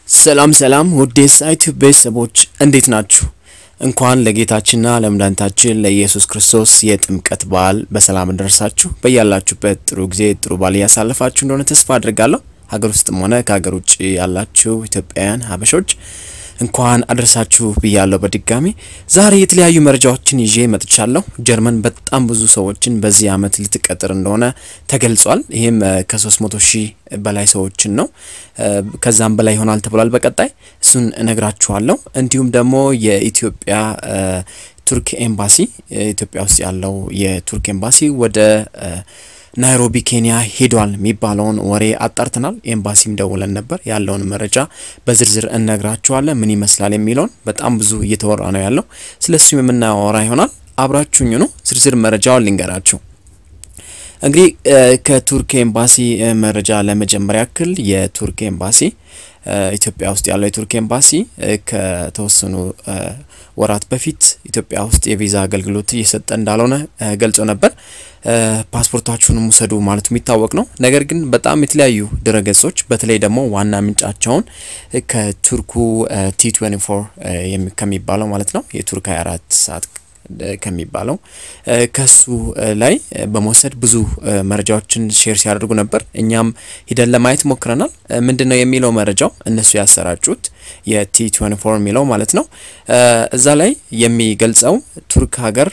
ሰላም ሰላም ውድ የሳይት ቤተሰቦች እንዴት ናችሁ? እንኳን ለጌታችንና ለመድኃኒታችን ለኢየሱስ ክርስቶስ የጥምቀት በዓል በሰላም ደረሳችሁ። በያላችሁበት ጥሩ ጊዜ ጥሩ በዓል እያሳለፋችሁ እንደሆነ ተስፋ አድርጋለሁ። ሀገር ውስጥም ሆነ ከሀገር ውጭ ያላችሁ ኢትዮጵያውያን ሀበሾች እንኳን አደረሳችሁ ብያለሁ። በድጋሚ ዛሬ የተለያዩ መረጃዎችን ይዤ መጥቻለሁ። ጀርመን በጣም ብዙ ሰዎችን በዚህ ዓመት ልትቀጥር እንደሆነ ተገልጿል። ይህም ከ300 ሺህ በላይ ሰዎችን ነው። ከዛም በላይ ይሆናል ተብሏል። በቀጣይ እሱን እነግራችኋለሁ። እንዲሁም ደግሞ የኢትዮጵያ ቱርክ ኤምባሲ ኢትዮጵያ ውስጥ ያለው የቱርክ ኤምባሲ ወደ ናይሮቢ ኬንያ ሄዷል የሚባለውን ወሬ አጣርተናል። ኤምባሲም ደውለን ነበር። ያለውን መረጃ በዝርዝር እነግራችኋለን። ምን ይመስላል የሚለውን በጣም ብዙ እየተወራ ነው ያለው። ስለሱም የምናወራ ይሆናል። አብራችሁኝ ነው። ዝርዝር መረጃውን ልንገራችሁ። እንግዲህ ከቱርክ ኤምባሲ መረጃ ለመጀመሪያ ያክል የቱርክ ኤምባሲ ኢትዮጵያ ውስጥ ያለው የቱርክ ኤምባሲ ከተወሰኑ ወራት በፊት ኢትዮጵያ ውስጥ የቪዛ አገልግሎት እየሰጠ እንዳልሆነ ገልጾ ነበር። ፓስፖርታችሁንም ውሰዱ ማለቱ የሚታወቅ ነው። ነገር ግን በጣም የተለያዩ ድረገጾች በተለይ ደግሞ ዋና ምንጫቸውን ከቱርኩ ቲ 24 ከሚባለው ማለት ነው የቱርክ 24 ሰዓት ከሚባለው ከሱ ላይ በመውሰድ ብዙ መረጃዎችን ሼር ሲያደርጉ ነበር። እኛም ሂደን ለማየት ሞክረናል። ምንድን ነው የሚለው መረጃው እነሱ ያሰራጩት የቲ 24 የሚለው ማለት ነው። እዛ ላይ የሚገልጸው ቱርክ ሀገር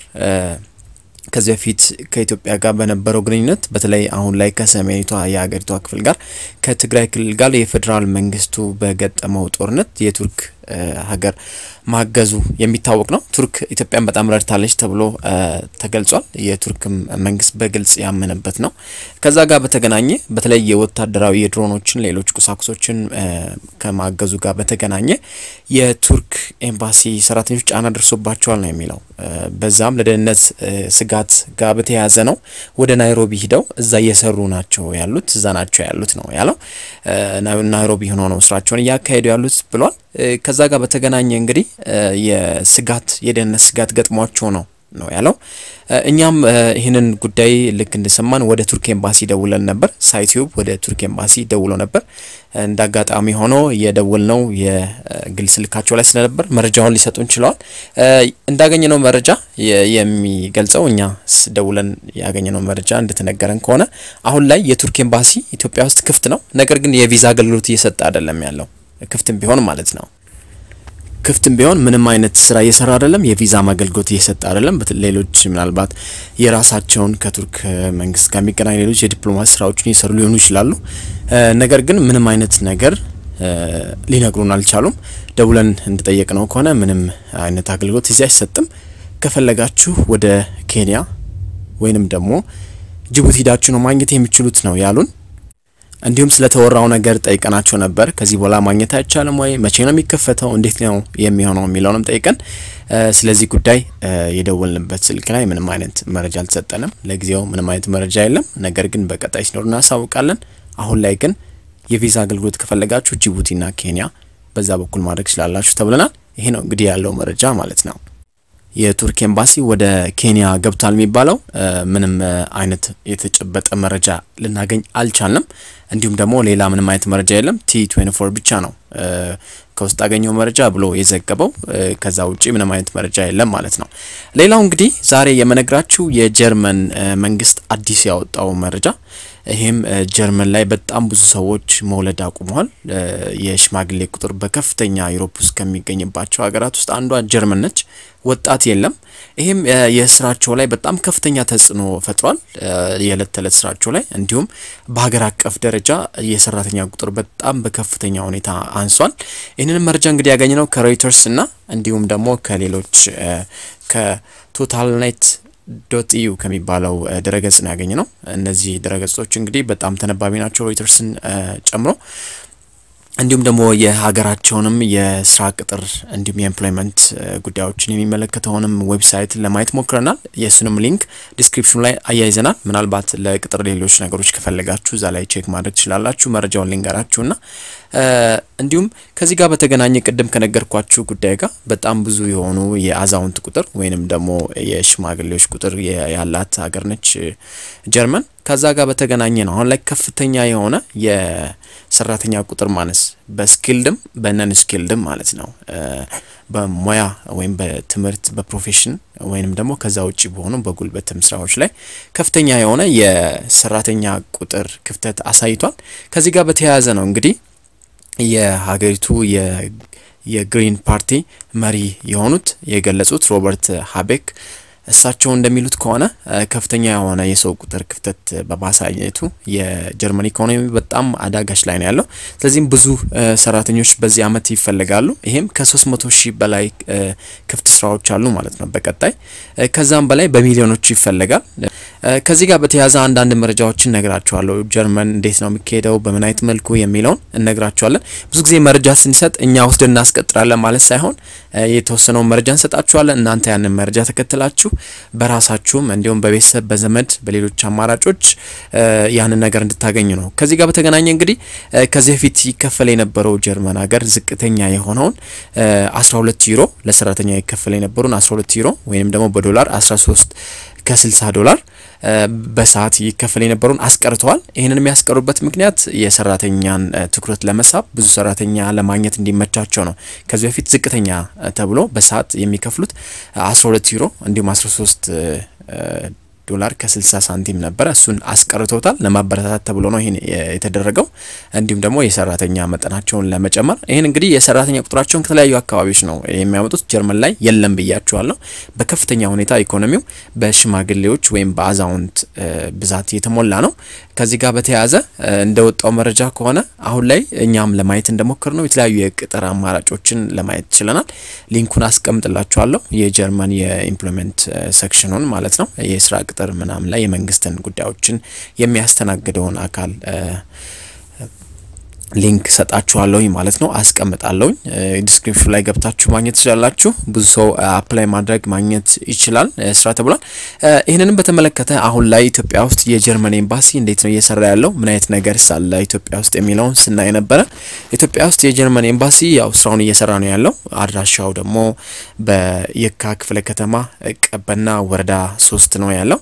ከዚህ በፊት ከኢትዮጵያ ጋር በነበረው ግንኙነት በተለይ አሁን ላይ ከሰሜኒቷ የሀገሪቷ ክፍል ጋር ከትግራይ ክልል ጋር የፌዴራል መንግስቱ በገጠመው ጦርነት የቱርክ ሀገር ማገዙ የሚታወቅ ነው። ቱርክ ኢትዮጵያን በጣም ረድታለች ተብሎ ተገልጿል። የቱርክም መንግስት በግልጽ ያመነበት ነው። ከዛ ጋር በተገናኘ በተለይ የወታደራዊ የድሮኖችን፣ ሌሎች ቁሳቁሶችን ከማገዙ ጋር በተገናኘ የቱርክ ኤምባሲ ሰራተኞች ጫና ደርሶባቸዋል ነው የሚለው። በዛም ለደህንነት ስጋት ጋር በተያያዘ ነው ወደ ናይሮቢ ሂደው እዛ እየሰሩ ናቸው ያሉት እዛ ናቸው ያሉት ነው ያለው። ናይሮቢ ሆኖ ነው ስራቸውን እያካሄዱ ያሉት ብሏል። ከዛ ጋር በተገናኘ እንግዲህ የስጋት የደህንነት ስጋት ገጥሟቸው ነው ነው ያለው። እኛም ይህንን ጉዳይ ልክ እንደሰማን ወደ ቱርክ ኤምባሲ ደውለን ነበር። ሳይቲዩብ ወደ ቱርክ ኤምባሲ ደውሎ ነበር። እንደ አጋጣሚ ሆኖ የደወልነው የግል ስልካቸው ላይ ስለነበር መረጃውን ሊሰጡን ችለዋል። እንዳገኘነው መረጃ የሚገልጸው እኛ ደውለን ያገኘነው መረጃ እንደተነገረን ከሆነ አሁን ላይ የቱርክ ኤምባሲ ኢትዮጵያ ውስጥ ክፍት ነው። ነገር ግን የቪዛ አገልግሎት እየሰጠ አይደለም ያለው ክፍትም ቢሆን ማለት ነው ክፍትም ቢሆን ምንም አይነት ስራ እየሰራ አይደለም። የቪዛ አገልግሎት እየሰጠ አይደለም። ሌሎች ምናልባት የራሳቸውን ከቱርክ መንግስት ጋር የሚገናኝ ሌሎች የዲፕሎማሲ ስራዎችን እየሰሩ ሊሆኑ ይችላሉ። ነገር ግን ምንም አይነት ነገር ሊነግሩን አልቻሉም። ደውለን እንደጠየቅ ነው ከሆነ ምንም አይነት አገልግሎት እዚህ አይሰጥም። ከፈለጋችሁ ወደ ኬንያ ወይንም ደግሞ ጅቡቲ ሂዳችሁ ነው ማግኘት የሚችሉት ነው ያሉን። እንዲሁም ስለተወራው ነገር ጠይቀናቸው ነበር። ከዚህ በኋላ ማግኘት አይቻልም ወይ? መቼ ነው የሚከፈተው? እንዴት ነው የሚሆነው? የሚለውንም ጠይቀን ስለዚህ ጉዳይ የደወልንበት ስልክ ላይ ምንም አይነት መረጃ አልተሰጠንም። ለጊዜው ምንም አይነት መረጃ የለም። ነገር ግን በቀጣይ ሲኖር እናሳውቃለን። አሁን ላይ ግን የቪዛ አገልግሎት ከፈለጋችሁ ጅቡቲና ኬንያ በዛ በኩል ማድረግ ስላላችሁ ተብለናል። ይሄ ነው እንግዲህ ያለው መረጃ ማለት ነው። የቱርክ ኤምባሲ ወደ ኬንያ ገብቷል የሚባለው ምንም አይነት የተጨበጠ መረጃ ልናገኝ አልቻልንም። እንዲሁም ደግሞ ሌላ ምንም አይነት መረጃ የለም። ቲ 24 ብቻ ነው ከውስጥ አገኘው መረጃ ብሎ የዘገበው። ከዛ ውጪ ምንም አይነት መረጃ የለም ማለት ነው። ሌላው እንግዲህ ዛሬ የመነግራችሁ የጀርመን መንግስት አዲስ ያወጣው መረጃ ይህም ጀርመን ላይ በጣም ብዙ ሰዎች መውለድ አቁመዋል። የሽማግሌ ቁጥር በከፍተኛ ዩሮፕ ውስጥ ከሚገኝባቸው ሀገራት ውስጥ አንዷ ጀርመን ነች። ወጣት የለም። ይህም የስራቸው ላይ በጣም ከፍተኛ ተጽዕኖ ፈጥሯል፣ የዕለት ተዕለት ስራቸው ላይ እንዲሁም በሀገር አቀፍ ደረጃ የሰራተኛ ቁጥር በጣም በከፍተኛ ሁኔታ አንሷል። ይህንን መረጃ እንግዲህ ያገኘነው ከሮይተርስ እና እንዲሁም ደግሞ ከሌሎች ከቶታል ናይት ዶት ኢዩ ከሚባለው ድረገጽ ነው ያገኘ ነው። እነዚህ ድረገጾች እንግዲህ በጣም ተነባቢ ናቸው ሮይተርስን ጨምሮ እንዲሁም ደግሞ የሀገራቸውንም የስራ ቅጥር እንዲሁም የኤምፕሎይመንት ጉዳዮችን የሚመለከተውንም ዌብሳይት ለማየት ሞክረናል። የእሱንም ሊንክ ዲስክሪፕሽኑ ላይ አያይዘናል። ምናልባት ለቅጥር ሌሎች ነገሮች ከፈለጋችሁ እዛ ላይ ቼክ ማድረግ ትችላላችሁ። መረጃውን ልንገራችሁና እንዲሁም ከዚህ ጋር በተገናኘ ቅድም ከነገርኳችሁ ጉዳይ ጋር በጣም ብዙ የሆኑ የአዛውንት ቁጥር ወይንም ደግሞ የሽማግሌዎች ቁጥር ያላት ሀገር ነች ጀርመን። ከዛ ጋር በተገናኘ ነው አሁን ላይ ከፍተኛ የሆነ የሰራተኛ ቁጥር ማነስ በስኪልድም በነን ስኪልድም ማለት ነው በሙያ ወይም በትምህርት በፕሮፌሽን ወይንም ደግሞ ከዛ ውጭ በሆኑ በጉልበትም ስራዎች ላይ ከፍተኛ የሆነ የሰራተኛ ቁጥር ክፍተት አሳይቷል። ከዚህ ጋር በተያያዘ ነው እንግዲህ የሀገሪቱ የግሪን ፓርቲ መሪ የሆኑት የገለጹት ሮበርት ሀቤክ እሳቸው እንደሚሉት ከሆነ ከፍተኛ የሆነ የሰው ቁጥር ክፍተት በማሳየቱ የጀርመን ኢኮኖሚ በጣም አዳጋች ላይ ነው ያለው። ስለዚህም ብዙ ሰራተኞች በዚህ አመት ይፈልጋሉ። ይሄም ከ300 ሺህ በላይ ክፍት ስራዎች አሉ ማለት ነው በቀጣይ ከዛም በላይ በሚሊዮኖች ይፈልጋል። ከዚህ ጋር በተያያዘ አንዳንድ መረጃዎችን እነግራችኋለሁ። ጀርመን እንዴት ነው የሚካሄደው፣ በምን አይነት መልኩ የሚለውን እነግራችኋለን። ብዙ ጊዜ መረጃ ስንሰጥ እኛ ወስደን እናስቀጥራለን ማለት ሳይሆን የተወሰነውን መረጃ እንሰጣችኋለን። እናንተ ያንን መረጃ ተከትላችሁ በራሳችሁም እንዲሁም በቤተሰብ በዘመድ በሌሎች አማራጮች ያንን ነገር እንድታገኙ ነው። ከዚህ ጋር በተገናኘ እንግዲህ ከዚህ በፊት ይከፈል የነበረው ጀርመን ሀገር ዝቅተኛ የሆነውን 12 ዩሮ ለሰራተኛ ይከፈል የነበሩን 12 ዩሮ ወይም ደግሞ በዶላር 13 ከ60 ዶላር በሰዓት ይከፈል የነበሩን አስቀርተዋል። ይህንን የሚያስቀሩበት ምክንያት የሰራተኛን ትኩረት ለመሳብ ብዙ ሰራተኛ ለማግኘት እንዲመቻቸው ነው። ከዚህ በፊት ዝቅተኛ ተብሎ በሰዓት የሚከፍሉት 12 ዩሮ እንዲሁም 13 ዶላር ከ60 ሳንቲም ነበረ። እሱን አስቀርቶታል። ለማበረታታት ተብሎ ነው ይህን የተደረገው። እንዲሁም ደግሞ የሰራተኛ መጠናቸውን ለመጨመር ይህን እንግዲህ የሰራተኛ ቁጥራቸውን ከተለያዩ አካባቢዎች ነው የሚያመጡት። ጀርመን ላይ የለም ብያቸዋለሁ። በከፍተኛ ሁኔታ ኢኮኖሚው በሽማግሌዎች ወይም በአዛውንት ብዛት የተሞላ ነው። ከዚህ ጋር በተያያዘ እንደወጣው መረጃ ከሆነ አሁን ላይ እኛም ለማየት እንደሞከር ነው የተለያዩ የቅጥር አማራጮችን ለማየት ችለናል። ሊንኩን አስቀምጥላችኋለሁ። የጀርመን የኢምፕሎይመንት ሴክሽኑን ማለት ነው የስራ ቅጥር ምናምን ላይ የመንግስትን ጉዳዮችን የሚያስተናግደውን አካል ሊንክ ሰጣችኋለሁኝ ማለት ነው፣ አስቀምጣለሁኝ። ዲስክሪፕሽን ላይ ገብታችሁ ማግኘት ትችላላችሁ። ብዙ ሰው አፕላይ ማድረግ ማግኘት ይችላል ስራ ተብሏል። ይህንንም በተመለከተ አሁን ላይ ኢትዮጵያ ውስጥ የጀርመን ኤምባሲ እንዴት ነው እየሰራ ያለው ምን አይነት ነገር ሳለ ኢትዮጵያ ውስጥ የሚለውን ስናይ ነበረ። ኢትዮጵያ ውስጥ የጀርመን ኤምባሲ ያው ስራውን እየሰራ ነው ያለው። አድራሻው ደግሞ በየካ ክፍለ ከተማ ቀበና ወረዳ ሶስት ነው ያለው።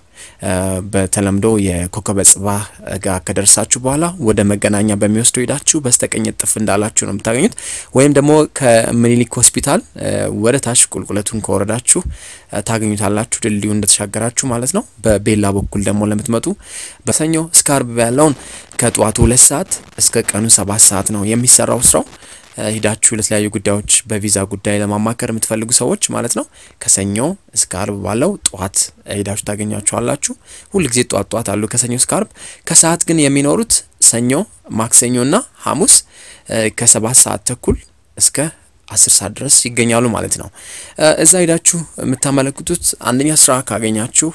በተለምዶ የኮከበ ጽባህ ጋር ከደረሳችሁ በኋላ ወደ መገናኛ በሚወስደው ሄዳችሁ በስተቀኝ ጥፍ እንዳላችሁ ነው የምታገኙት። ወይም ደግሞ ከምኒልክ ሆስፒታል ወደ ታች ቁልቁለቱን ከወረዳችሁ ታገኙታላችሁ፣ ድልድዩ እንደተሻገራችሁ ማለት ነው። በቤላ በኩል ደግሞ ለምትመጡ በሰኞ እስከ አርብ ያለውን ከጠዋቱ ሁለት ሰዓት እስከ ቀኑ ሰባት ሰዓት ነው የሚሰራው ስራው። ሂዳችሁ ለተለያዩ ጉዳዮች በቪዛ ጉዳይ ለማማከር የምትፈልጉ ሰዎች ማለት ነው ከሰኞ እስከ አርብ ባለው ጠዋት ሂዳችሁ ታገኟቸዋላችሁ። ሁልጊዜ ጠዋት ጠዋት አሉ ከሰኞ እስከ አርብ። ከሰዓት ግን የሚኖሩት ሰኞ፣ ማክሰኞና ሐሙስ ከሰባት ሰዓት ተኩል እስከ አስር ሰዓት ድረስ ይገኛሉ ማለት ነው። እዛ ሄዳችሁ የምታመለክቱት አንደኛ ስራ ካገኛችሁ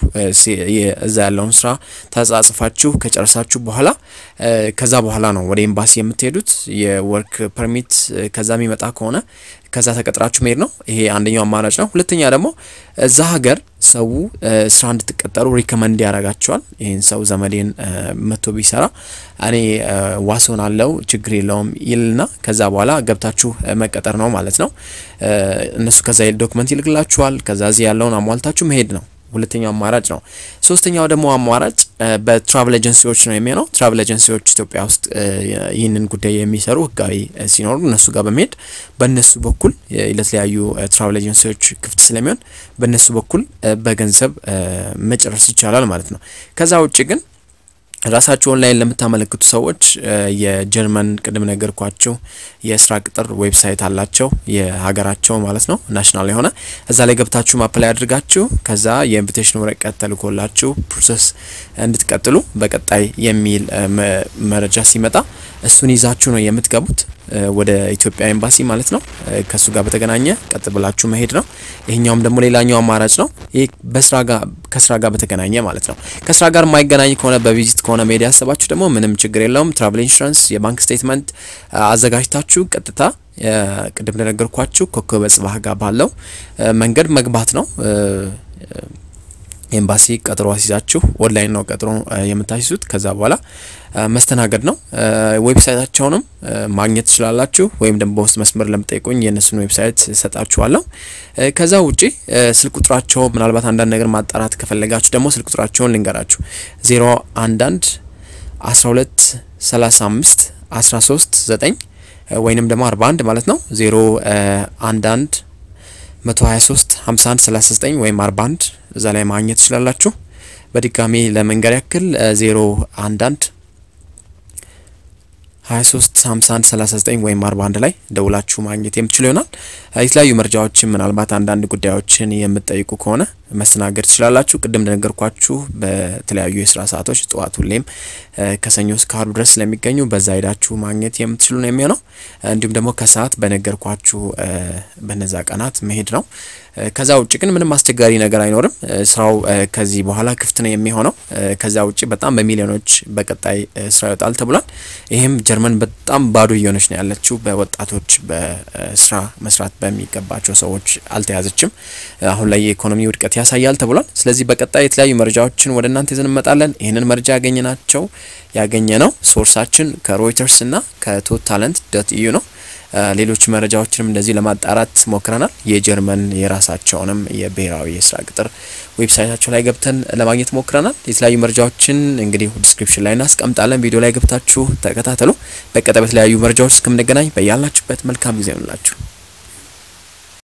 እዛ ያለውን ስራ ተጻጽፋችሁ ከጨረሳችሁ በኋላ ከዛ በኋላ ነው ወደ ኤምባሲ የምትሄዱት። የወርክ ፐርሚት ከዛ የሚመጣ ከሆነ ከዛ ተቀጥራችሁ መሄድ ነው። ይሄ አንደኛው አማራጭ ነው። ሁለተኛ ደግሞ እዛ ሀገር ሰው ስራ እንድትቀጠሩ ሪከመንድ ያደርጋቸዋል። ይህን ሰው ዘመዴን መቶ ቢሰራ እኔ ዋሶን አለው ችግር የለውም ይልና ከዛ በኋላ ገብታችሁ መቀጠር ነው ማለት ነው። እነሱ ከዛ ዶክመንት ይልክላችኋል። ከዛ እዚህ ያለውን አሟልታችሁ መሄድ ነው። ሁለተኛው አማራጭ ነው። ሶስተኛው ደግሞ አማራጭ በትራቭል ኤጀንሲዎች ነው የሚሆነው። ትራቭል ኤጀንሲዎች ኢትዮጵያ ውስጥ ይህንን ጉዳይ የሚሰሩ ህጋዊ ሲኖሩ እነሱ ጋር በመሄድ በእነሱ በኩል ለተለያዩ ትራቭል ኤጀንሲዎች ክፍት ስለሚሆን በእነሱ በኩል በገንዘብ መጨረስ ይቻላል ማለት ነው። ከዛ ውጭ ግን ራሳችሁ ኦንላይን ለምታመለክቱ ሰዎች የጀርመን ቅድም ነገርኳችሁ የስራ ቅጥር ዌብሳይት አላቸው የሀገራቸው ማለት ነው ናሽናል የሆነ እዛ ላይ ገብታችሁ ማፕላይ አድርጋችሁ ከዛ የኢንቪቴሽን ወረቀት ተልኮላችሁ ፕሮሰስ እንድትቀጥሉ በቀጣይ የሚል መረጃ ሲመጣ እሱን ይዛችሁ ነው የምትገቡት ወደ ኢትዮጵያ ኤምባሲ ማለት ነው። ከሱ ጋር በተገናኘ ቀጥ ብላችሁ መሄድ ነው። ይሄኛውም ደግሞ ሌላኛው አማራጭ ነው። ይህ በስራ ጋር ከስራ ጋር በተገናኘ ማለት ነው። ከስራ ጋር የማይገናኝ ከሆነ በቪዚት ከሆነ መሄድ ያሰባችሁ ደግሞ ምንም ችግር የለውም። ትራቭል ኢንሹራንስ፣ የባንክ ስቴትመንት አዘጋጅታችሁ ቀጥታ ቅድም እንደነገርኳችሁ ኮከበ ጽባህ ጋር ባለው መንገድ መግባት ነው። ኤምባሲ ቀጠሮ አስይዛችሁ ኦንላይን ነው ቀጠሮ የምታስይዙት። ከዛ በኋላ መስተናገድ ነው። ዌብሳይታቸውንም ማግኘት ትችላላችሁ፣ ወይም ደግሞ በውስጥ መስመር ለምጠይቁኝ የእነሱን ዌብሳይት እሰጣችኋለሁ። ከዛ ውጪ ስልክ ቁጥራቸው ምናልባት አንዳንድ ነገር ማጣራት ከፈለጋችሁ ደግሞ ስልክ ቁጥራቸውን ልንገራችሁ 011 12 35 13 9 ወይንም ደግሞ 41 ማለት ነው 011 123 51 39 ወይም 41 እዛ ላይ ማግኘት ትችላላችሁ። በድጋሚ ለመንገር ያክል 011 23 51 39 ወይም 41 ላይ ደውላችሁ ማግኘት የምትችሉ ይሆናል። የተለያዩ መረጃዎችን ምናልባት አንዳንድ ጉዳዮችን የምትጠይቁ ከሆነ መስተናገድ ትችላላችሁ። ቅድም እንደነገርኳችሁ በተለያዩ የስራ ሰዓቶች ጠዋት ሁሌም ከሰኞ እስከ አርብ ድረስ ስለሚገኙ በዛ ሄዳችሁ ማግኘት የምትችሉ ነው የሚሆነው። እንዲሁም ደግሞ ከሰዓት በነገርኳችሁ በነዛ ቀናት መሄድ ነው። ከዛ ውጭ ግን ምንም አስቸጋሪ ነገር አይኖርም። ስራው ከዚህ በኋላ ክፍት ነው የሚሆነው። ከዛ ውጭ በጣም በሚሊዮኖች በቀጣይ ስራ ይወጣል ተብሏል። ይህም ጀርመን በጣም ባዶ እየሆነች ነው ያለችው። በወጣቶች በስራ መስራት በሚገባቸው ሰዎች አልተያዘችም። አሁን ላይ የኢኮኖሚ ውድቀት ያሳያል ተብሏል። ስለዚህ በቀጣይ የተለያዩ መረጃዎችን ወደ እናንተ ይዘን እንመጣለን። ይህንን መረጃ ያገኘ ናቸው ያገኘ ነው ሶርሳችን ከሮይተርስ እና ከቶት ታለንት ዶት ኢዩ ነው። ሌሎች መረጃዎችንም እንደዚህ ለማጣራት ሞክረናል። የጀርመን የራሳቸውንም የብሔራዊ የስራ ቅጥር ዌብሳይታቸው ላይ ገብተን ለማግኘት ሞክረናል። የተለያዩ መረጃዎችን እንግዲህ ዲስክሪፕሽን ላይ እናስቀምጣለን። ቪዲዮ ላይ ገብታችሁ ተከታተሉ። በቀጣይ በተለያዩ መረጃዎች እስከምንገናኝ በያላችሁበት መልካም ጊዜ ይሆንላችሁ።